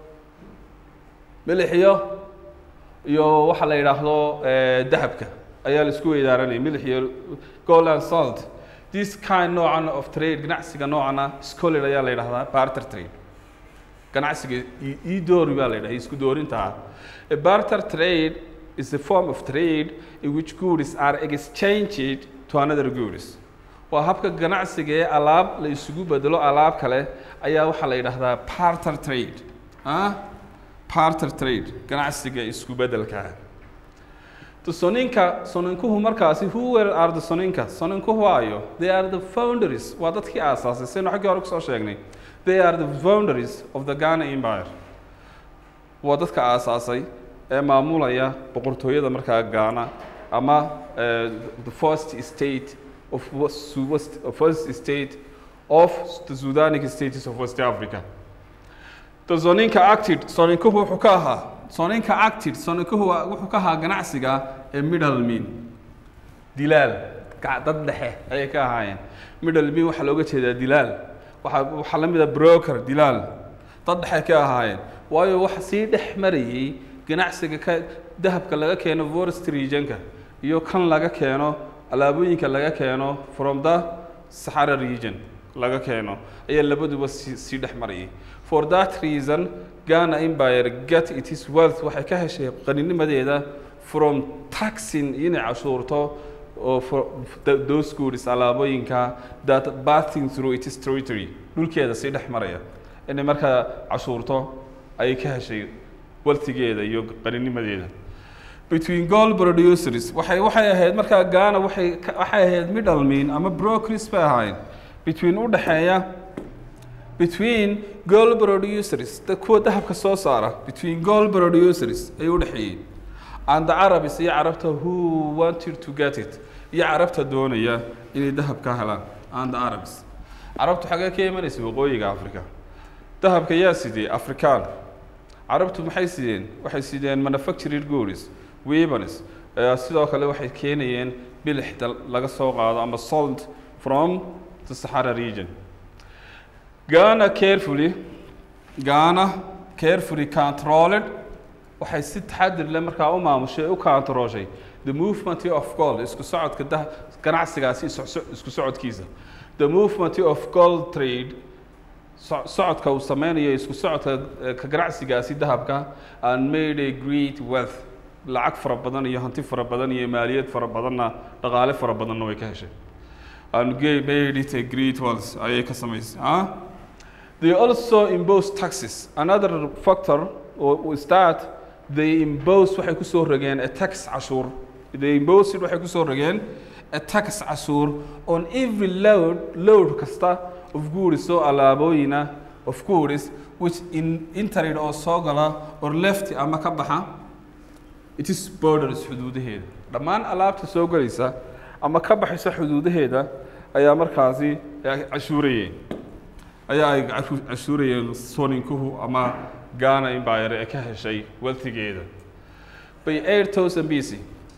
milix iyo iyo waxa la yidhaahdo eh, dahabka ayaa la isku weydaaranayay milix iyo gold and salt this kind noocan of trade ganacsiga noocana scholar ayaa la yidhahdaa barter trade ganacsiga i- ii doori baa la yidhaha isku doorinta ah a barter trade is a form of trade in which goods are exchanged to another goods waa habka ganacsiga ee alaab la isugu bedelo alaab kale ayaa waxaa la yidhaahdaa barter trade ah barter trade ganacsiga isku bedelka ah The soninka soninkuhu markaasi who were are the soninka soninkuhu waayo they are the founders waa dadkii aasaasay saynu xaggii hore kusoo sheegnay they are the founders of the Ghana Empire waa dadka aasaasay ee maamulaya boqortooyada markaa Ghana ama eh, the first state of was- was- first state of the Sudanic states of West Africa. The Soninka acted, Soninkuhu wuxuu ka ahaa, Soninka acted, Soninkuhu wuxuu ka ahaa ganacsiga ee middleman, dilaal, gac- dad dhexe ayay ka ahaayeen. Middleman waxaa looga jeedaa dilaal, waxaa waxaa la mid ah broker, dilaal, dad dhexe ka ahaayeen. Waayo waxa sii dhex marayay ganacsiga ka dahabka laga keeno forest regionka iyo kan laga keeno alaabooyinka laga keeno from the Sahara region laga keeno ayaa labaduba sii sii dhex marayay for that reason Ghana Empire get its wealth waxay ka heshay qaninimadeeda from taxing inay cashuurto oo for th- those goods alaabooyinka that passing through its territory dhulkeeda sii dhex maraya inay markaa cashuurto ayay ka heshay waltigeeda iyo qaninimadeeda between gold producers waxay waxay ahayd markaa Ghana waxay ka- waxay ahayd middleman ama brokers bay ahaayeen between u dhaxeeya between gold producers da kuwa dahabka soo saara between gold producers ay u dhaxeeyeen and the Arabs iyo carabta who wanted to get it iyo carabta doonaya inay dahab ka helaan and the Arabs carabtu xagee ka imanaysa waqooyiga Afrika dahabka yaa sidee Afrikaan carabtu maxay sideen waxay sideen manufactured goods weapons eh, sidoo kale waxay keenayeen bilixda laga soo qaado ama salt from the Sahara region Ghana carefully Ghana carefully controlled waxay si taxadir leh markaa u maamushay u controlshay the movement of gold isku socodka dah ganacsigaasi isu- isku socodkiisa the movement of gold trade so- socodka uu sameynayo isku socodka eh, ka ganacsigaasi dahabka and made a great wealth lacag fara badan iyo hanti fara badan iyo maaliyad fara badanna dhaqaale fara badanna way ka heshay and gave made it a great wealth ayay ka samaysay ah They also impose taxes. Another factor o- is that they impose waxay kusoo rogeen a tax cashuur. They impose it waxay kusoo rogeen a tax cashuur on every load load kasta of goods oo alaabooyina of goods which in entered oo soo gala or left ama ka baxa it is borders xuduudaheeda dhammaan alaabta soo galaysa ama ka baxaysa xuduudaheeda ayaa markaasi ay cashuurayeen ayaa ay cashu- cashuurayeen soninkuhu ama Ghana Empire ee ka heshay wealthigeeda by 8000 BC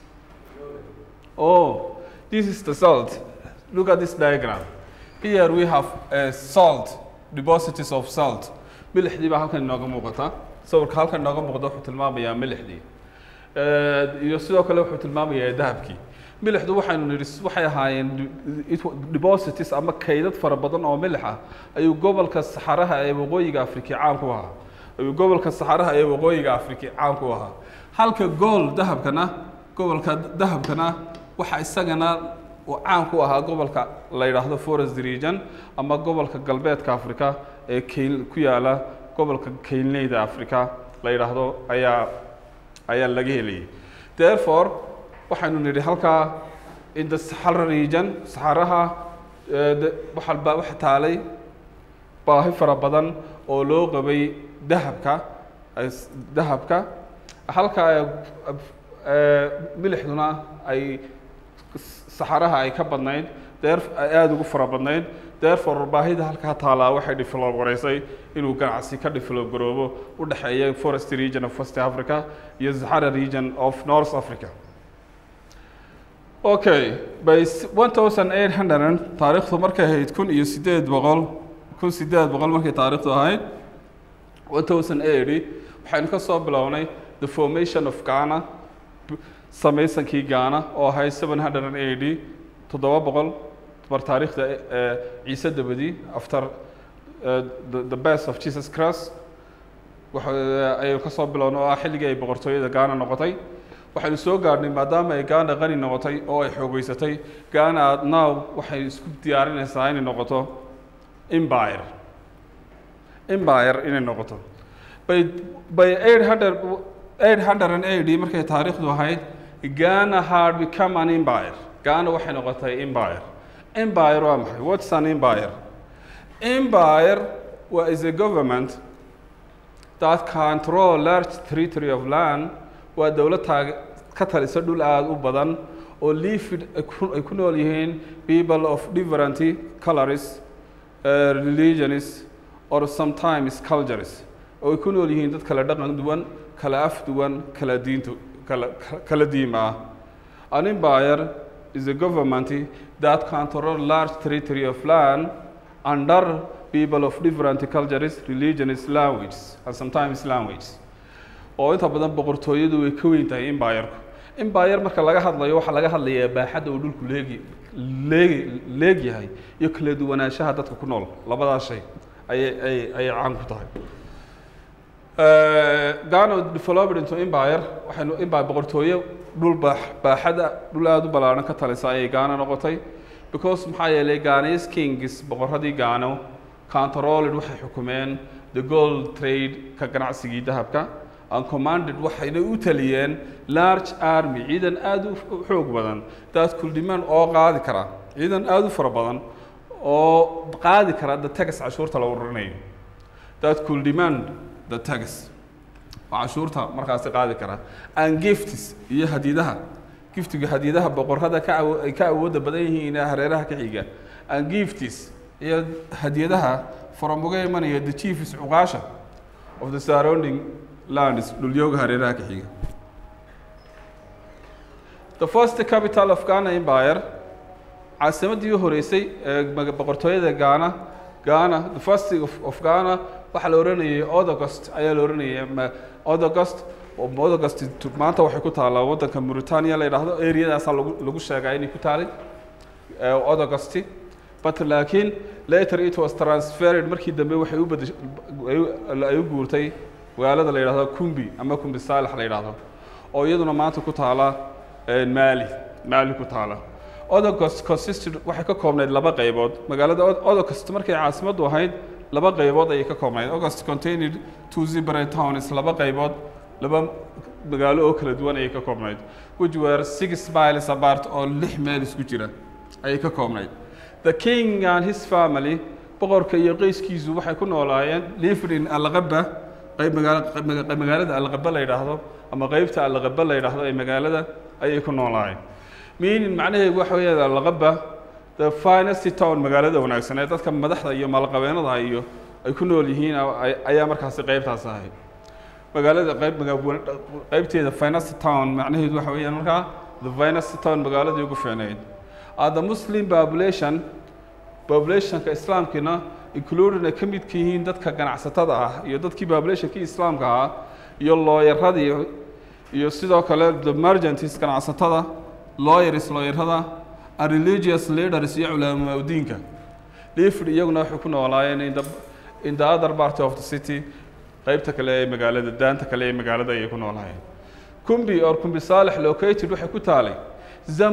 oh this is the salt look at this diagram here we have uh, salt deposits of salt milixdii baa halkan inooga muuqata sawirka halkan inooga muuqda wuxuu tilmaamayaa milixdii Eh, iyo sidoo kale wuxuu tilmaamayaa dahabkii milixdu waxaynu nidhi waxay ahaayeen de- it- deposits ama kaydad fara badan oo milix ah ayuu gobolka saxaraha ee waqooyiga afrika caan ku ahaa ayuu gobolka saxaraha ee waqooyiga afrika caan ku ahaa halka gool dahabkana gobolka dahabkana waxa isagana uu caan ku ahaa gobolka la yidhaahdo forest region ama gobolka galbeedka afrika ee keyl ku yaala gobolka keylneyda afrika la yidhaahdo ayaa ayaa laga helayay therefore waxaynu nidhi halkaa in the Sahara region saxaraha eh, de- waxa ba- waxa taalay baahi fara badan oo loo qabay dahabka ay s- dahabka halka eh, eh, milixduna ay saxaraha ay ka badnayd deer ay aada ugu fara badnayd therefore baahida halkaa taalaa waxay develop garaysay inuu ganacsi ka develop garoobo u dhexeeya forest region of west africa iyo sahara region of north africa okay by 1800 taariikhdu markay ahayd kun iyo sideed boqol kun sideed boqol markay taariikhdu ahayd 1080 waxaynu ka soo bilownay the formation of Ghana b- samaysankii Ghana oo ahayd 780 toddoba boqol mar taariikhda eh, ciise dabadi after eh, the, the birth of Jesus Christ waxa ayaynu ka soo bilownay oo ah xilligii ay boqortooyada Ghana noqotay waxaynu soo gaadhnay maadaama ay Ghana qani noqotay oo ay xoogeysatay Ghana now waxay isku diyaarinaysaa inay noqoto empire empire inay noqoto by by 800 880 markay taariikhdu ahayd Ghana had become an empire Ghana waxay noqotay empire empire waa maxay what's an empire empire wa- is a government that control large territory of land waa dowlad taag ka talisa dhul aada u badan oo liifid ay ku- ay ku nool yihiin people of different colors uh, religions or sometimes cultures oo ay ku nool yihiin dad kala dhaqan duwan kala af duwan kala diintu kala kala diima ah an empire is a government that control large territory of land under people of different cultures religions languages and sometimes languages oo inta badan boqortooyadu way ka weyn tahay empireku empire marka laga hadlayo waxaa laga hadlayaa baaxadda uu dhulku leegi leegi leegyahay iyo kala duwanaanshaha dadka ku nool labadaas shay ayay ayay ayay caan ku tahay Ghana developed into empire waxaynu empire boqortooyo dhul baax baaxada dhul aada u ballaaran ka talisa ayay Ghana noqotay because maxaa yeelay Ghanese kings boqorradii Ghana controlled waxay xukumeen the gold trade ka ganacsigii dahabka and commanded waxayna u taliyeen large army ciidan aada u xoog badan that could demand oo qaadi kara ciidan aada u fara badan oo qaadi kara the tax cashuurta la ururinayo that could demand the tax oo cashuurta markaasi qaadi kara and gifts iyo hadiidaha giftiga hadiidaha boqorrada ka awo ay ka awoodda badan yihiin ee hareeraha ka xiga and gifts iyo hadiyadaha from uga imanaya the chiefs cuqaasha of the surrounding lands dhulyooga hareeraha ka xiga the first capital of Ghana Empire caasimadii u horeysay ee maga- boqortooyada Ghana Ghana the first of, of Ghana waxaa la oranayay Odogost ayaa la oranayay ma- Odogost oo Odogost tu- maanta waxay ku taalaa waddanka Mauritania la yidhaahdo areadaasaa lagu lagu sheegaa inay ku taalay ee Odogosti but laakiin later it was transferred markii dambe waxay u bedesh ay u- ay u guurtay magaalada la yidhaahdo Kumbi ama Kumbi Saalax la yidhaahdo oo iyaduna maanta ku taala ee, Mali Mali ku taala Odogost consisted waxay ka koobnayd laba qaybood magaalada Od- Odogost markay caasimaddu ahayd laba qaybood ayay ka koobnayd Odogost contained two separate towns laba qaybood laba magaalo oo kala duwan ayay ka koobnayd which were six miles apart oo lix meel isku jira ayay ka koobnayd the king and his family boqorka iyo qoyskiisu waxay ku noolaayeen lived in alqaba qayb magaala maga- magaalada alqaba la yidhaahdo ama qaybta alqaba la yidhaahdo ee magaalada ayay ku noolaayeen meaning macnaheedu waxa weeyaan alqaba the finest town magaalada wanaagsan ee dadka madaxda iyo maalqabeenada iyo ay ku nool yihiin ay- ayaa markaasi qaybtaas ahayd magaalada qayb maga- qaybteeda finest town macnaheedu waxa weeyaan markaa the finest town magaaladii ugu fiicnayd Uh, the muslim population populationka islaamkiina including ay ka midka yihiin dadka ganacsatada ah iyo dadkii populationkii islaamka ahaa iyo looyaradii iyo sidoo kale the merchants ganacsatada lawyers looyarada and religious leaders iyo culamaa diinka lived iyaguna waxay ku noolaayeen in the, in the other part of the city qaybta kale ee magaalada daanta kale ee magaalada ayay ku noolaayeen kumbi or kumbi saalex located waxay ku taalay zam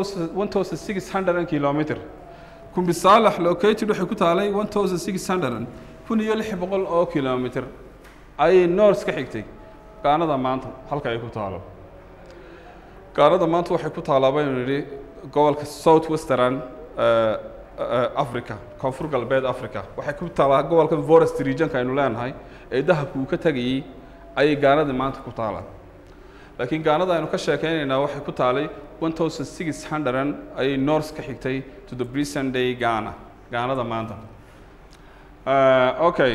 1600 kilometer kumbi saalex located waxay ku taalay 1600 kun iyo lix boqol oo kilometer ayay north ka xigtay gaanada maanta halka ay ku taalo gaanada maanta waxay ku taalaa baynu nidhi gobolka south western eh, eh, africa koonfur galbeed africa waxay ku taalaa gobolka forest regionka aynu leenahay ee dahabku uu ka tegayey ayay gaanada maanta ku taalaa laakiin gaanada aynu ka sheekeynaynaa waxay ku taalay 1600 ayay north ka xigtay to the present day Ghana gaanada maanta uh, okay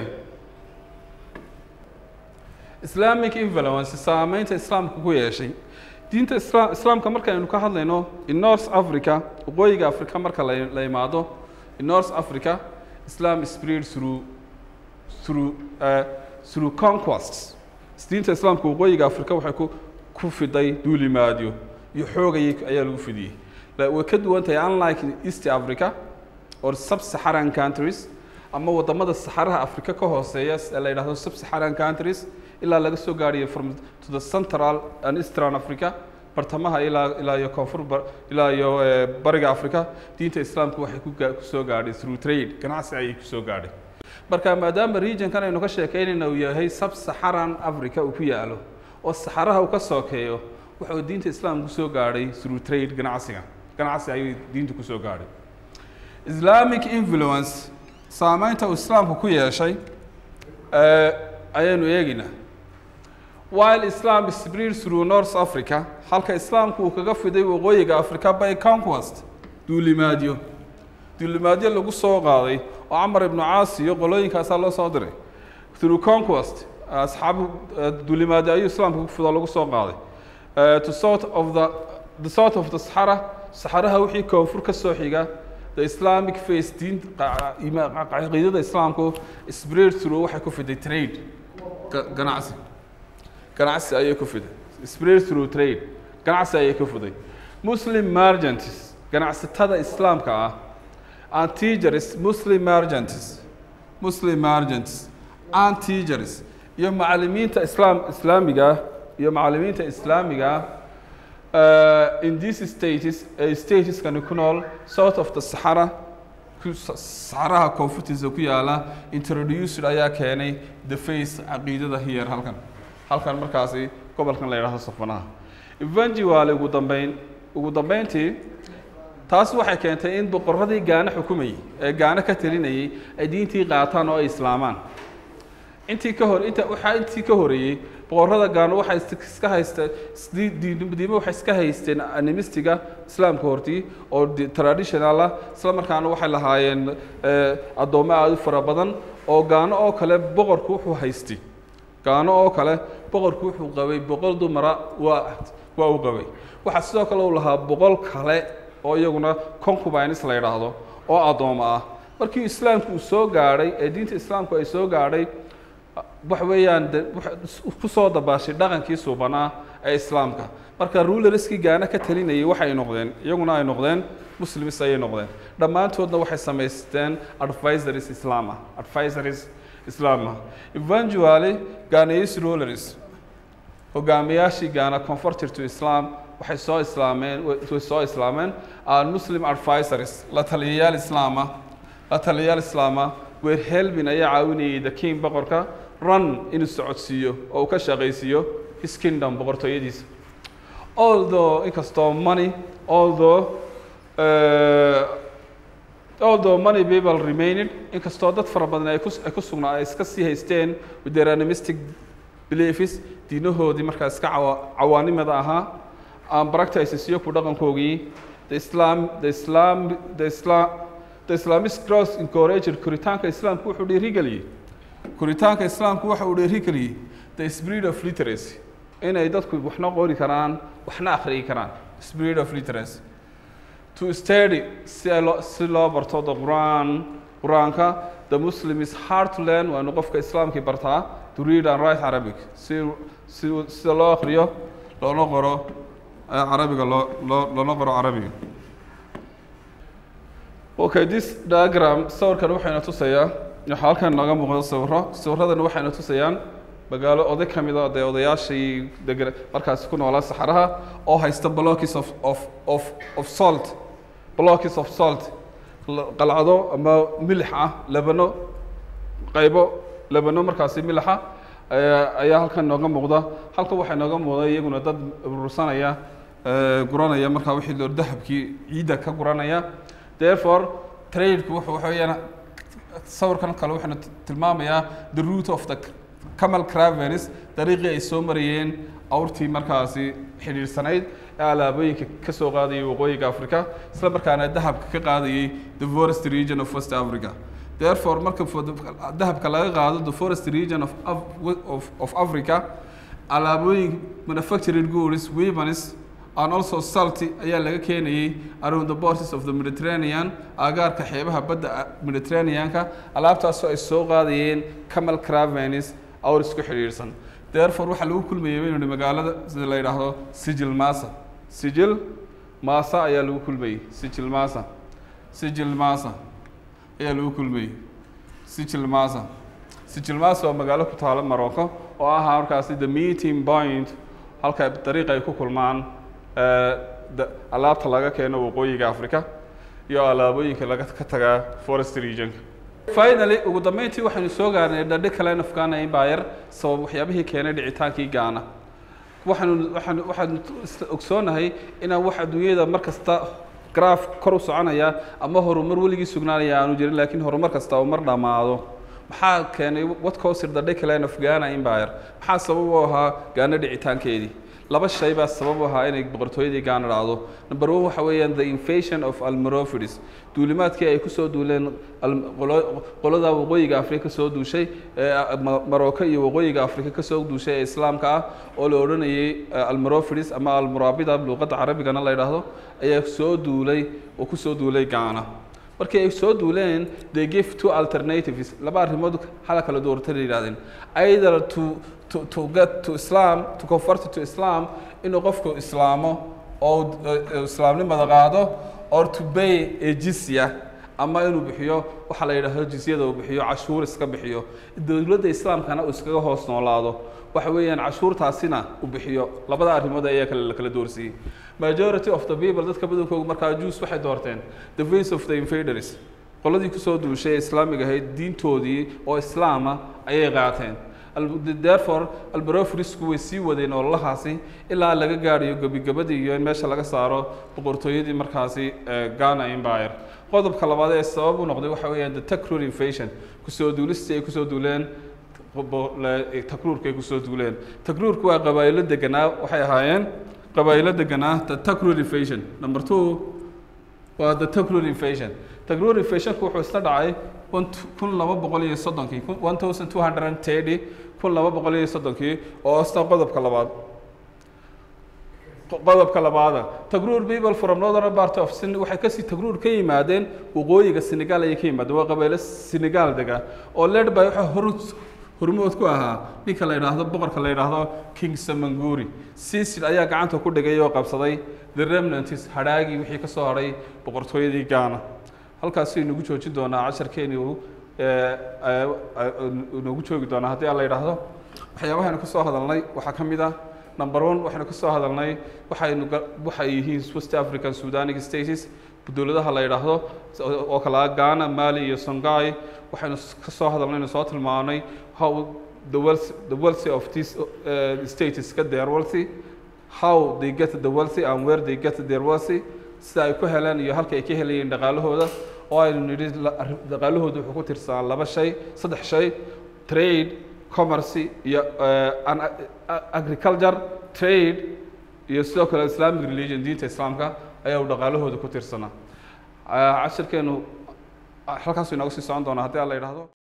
Islamic influence saameynta islaamka ku yeeshay diinta isla islaamka markaynu ka hadlayno in North Africa waqooyiga Afrika marka la la imaado in North Africa Islam spread through through uh, through conquests diinta islaamka waqooyiga Afrika waxay ku ku fiday duulimaadyo iyo xoog ayay ayaa lagu fidiyey La- way ka duwan tahay unlike in East Africa or sub-Saharan countries ama wadamada saxaraha Afrika ka hooseeya ee la yidhaahdo sub-Saharan countries ilaa laga soo gaadhiyo from to the central and eastern Africa bartamaha ilaa ilaa iyo koonfur bar- ilaa iyo eh, bariga Afrika diinta islaamku waxay ku gaa- ku soo gaadhay through trade ganacsi ayay ku soo gaadhay marka maadaama regionkan aynu ka sheekeynayna uu yahay sub-Saharan Africa uu ku yaalo oo saxaraha uu ka sookeeyo wuxuu diinta islaamku soo gaadhay through trade ganacsiga ganacsi ayuu diinta ku soo gaadhay islamic influence saameynta uu islaamku ku yeeshay eh, ayaynu eegaynaa while islam spread through north africa halka islaamku uu kaga fiday waqooyiga africa by conquest duulimaadyo duulimaadyo lagu soo qaaday oo camar ibnu caas iyo qolooyinkaasaa loo soo diray through conquest asxaabu dulimaadi ayuu islaamka ku fido lagu soo qaaday Uh, to sort of the the sort of the Sahara Saharaha wixii koonfur ka soo xiga the Islamic faith diin caqiidada islaamku spread through waxay ku fiday trade Ga- ganacsi ganacsi ayay ku fiday spread through trade ganacsi ayay ku fiday Muslim merchants ganacsatada islaamka ah and teachers Muslim merchants Muslim merchants and teachers iyo macallimiinta islaam islaamiga ah iyo macallimiinta islaamiga ah uh, in these states uh, stateskani ku nool south of the Sahara ku- Sa- saxaraha koonfurtiisa ku yaala introduced ayaa keenay the face caqiidada here halkan halkan markaasi gobolkan la yidhaahdo safanaha evangewaali ugu dambeyn ugu dambeyntii taas waxay keentay in boqorradii gaana xukumayay ee gaana ka talinayay ay diintii qaataan oo ay islaamaan intii ka hor inta waxaa intii ka horeeyey boqorrada gaano waxay is- iska haysteen isdi- diin- diimo waxay iska haysteen animistiga islaamka hortii oo di- traditional ah isla markaana waxay lahaayeen eh, addoommo aada u fara badan oo gaano oo kale boqorku wuxuu haystay gaano oo kale boqorku wuxuu qabay boqol dumara waa waa uu qabay waxaa sidoo kale uu lahaa boqol kale oo iyaguna concubines la yidhaahdo oo addoommo ah markii islaamku uu soo gaadhay ee diinta islaamku ay soo gaadhay waxa weeyaan de waxa ku soo dabaashay dhaqankii suubanaa ee islaamka marka rulerskii gaana ka talinayay waxay noqdeen iyaguna ay noqdeen muslims ayay noqdeen dhammaantoodna waxay samaysteen advisories islaam ah advisories islaam ah evangeally ghanese rulers hogaamiyaashii gaana converted to islam waxay soo islaameen way soo islaameen aan muslim advisories la taliyayaal islaam ah la taliyayaal islaam ah weer helbin ayaa caawinayay the king boqorka run inuu socodsiiyo oo uu ka shaqaysiiyo his kingdom boqortooyadiisa although inkastoo money although uh, although many people remained inkastoo dad fara badan ay ku ay ku sugnaa ay iska sii haysteen with their animistic beliefs diinahoodii markaa iska cawa cawaanimada ahaa aan practices iyo ku dhaqankoogii the islam the islam the islam the islamic cross encouraged koritaanka islaamku wuxuu dhiirigeliyey koritaanka islaamku waxa uu dhiirigeliyey the spirit of literacy inay dadku waxna qori karaan waxna akhriyi karaan spirit of literacy to study si ay loo si loo barto the Quran Quraanka the Muslim is hard to learn waa inuu qofka islaamkii bartaa to read and write Arabic si si sida loo akhriyo loona qoro eh, carabiga loo loo loona qoro carabiga okay this diagram sawirkan waxayna tusayaa waxaa halkan nooga muuqda sawiro sawiradana waxayna tusayaan magaalo oday ka mid a dee odayaashii degan markaasi ku noolaa saxaraha oo haysta blocks of of of of salt blocks of salt la- qalcado ama milix ah labano qaybo labano markaasi milixa ayaa ayaa halkan nooga muuqda halkan waxaa nooga muuqda iyaguna dad urursanaya eh, guranaya markaa wixii loo dahabkii ciidda ka guranaya therefore tradeku wuxuu waxa weeyaan sawirkan kale waxaanu t- tilmaamayaa the root of the camal caravans dariiqii ay soo marayeen awrtii markaasi xidhiidhsanayd ee alaabooyinka ka soo qaadayay waqooyiga africa isla markaana dahabka ka qaadayay the forest region of west africa therefore marka for the- dahabka laga qaado the forest region of, Af- of, of africa alaabooyin manufactured goods weapons and also salty ayaa laga keenayay around the borders of the Mediterranean agaarka xeebaha badda Mediterranean-ka alaabtaasoo ay soo qaadayeen camel caravans awr isku xidhiidhsan therefore waxaa lagu kulmayay baynu nihi magaalada sida la yidhaahdo sijil masa sijil masa ayaa lagu kulmayay sijil masa sijil masa ayaa lagu kulmayay sijil masa sijil masa waa magaalo ku taala Morocco oo ahaa markaasi the meeting point halka dariiqa ay ku kulmaan eh, da- alaabta laga keeno waqooyiga africa iyo alaabooyinka laga ka tagaa forest regionka finally ugu dambeyntii waxaynu soo gaarnay dhadhe kalen of Ghana Empire sabab waxyaabihii keenay dhicitaankii Ghana waxaanu waxaanu waxaanu is- ogsoonahay inaan wax adduunyada mar kasta graph kor u soconaya ama horumar weligii sugnaanaya aanu jirin laakiin horumar kasta uu mar dhammaado maxaa keenay what caused the decline of Ghana Empire maxaa sabab u ahaa Ghana dhicitaankeedii laba shay baa sabab u ahaa inay boqortooyadii gaana dhacdo number one waxa weeyaan the invasion of almorophides duulimaadkii ay kusoo duuleen al- qolo- qolada waqooyiga afrika kasoo duushay ee Ma- marocco iyo waqooyiga afrika kasoo duushay ee islaamka ah oo la odhanayay eh, almorophides ama almurabida luuqadda carabigana la yidhaahdo ayaa soo duulay oo kusoo duulay gaana markii ay soo duuleen they give two alternatives laba arrimood hala kala doortay la yidhahdeen either to to to get to islam to convert to islam inuu qofku islaamo oo uu islaamnimada qaado or to pay a jizya ama inuu bixiyo waxa la yidhaahdo jizyada uu bixiyo cashuur iska bixiyo dowladda islaamkana uu iskaga hoos noolaado waxa weeyaan cashuurtaasina uu bixiyo labada arrimood ayaa kale la kala doorsiiyey majority of the people dadka badankoodu markaa jews waxay doorteen the face of the invaders qoladii kusoo duushay ee islaamiga ahayd diintoodii oo islaama ayay qaateen Al- therefore albarofrisku way sii wadeen ololahaasi ilaa laga gaadhayo gebigabadii iyo in meesha laga saaro boqortooyadii markaasi eh, ghana empire qodobka labaad ee sabab u noqday waxa weeyaan the takrur invasion kusoo duulistii ay kusoo duuleen bo- le- takruurka ay kusoo duuleen takruurku waa qabaa'ilo deganaa waxay ahaayeen qabaa'ilo deganaa the takrur invasion number two waa the takrur invasion takrur invasionku wuxuu isla dhacay kun kun laba boqol iyo soddonkii one thousand two hundred and thirty kun laba boqol iyo soddonkii oo asta qodobka labaad qodobka labaada tagruur people from northern part of Sen waxay kasii tagruur ka yimaadeen waqooyiga Senegal ayay ka yimaadeen waa qabiilo Senegal dega oo led by waxa hor hormood ku ahaa ninka la yidhaahdo boqorka la yidhaahdo King Samanguri Cecil ayaa gacanta ku dhigay oo qabsaday the remnants hadhaagii wixii ka soo haray boqortooyadii Ghana halkaas aynu ugu joojin doonaa casharkeeni uu ee, ee, ee, noogu joogi doonaa haddii aan la yidhaahdo waxyaabahaynu ka soo hadalnay waxaa ka mid ah number one waxaynu ka soo hadalnay waxaynu ga- waxay yihiin west african sudanic states dowladaha la yidhaahdo oo kale ah ghana mali iyo songhai waxaynu s- ka soo hadalnay inu soo tilmaanay how the wealth the wealthy of these uh, states get their wealthy how they get the wealthy and where they get their wealthy sida ay ku heleen iyo halka ay ka helayeen dhaqaalahooda oo aynu nidhi la- arri- dhaqaalahooda wuxuu ku tirsanaa laba shay saddex shay trade commerce iyo eh, an- a- agriculture trade iyo sidoo kale islamic religion diinta islaamka ayaa uu dhaqaalahooda ku tirsanaa Ah, cashirkeenu ah, halkaasuu inooga sii socon doonaa haddii aan la yidhaahdo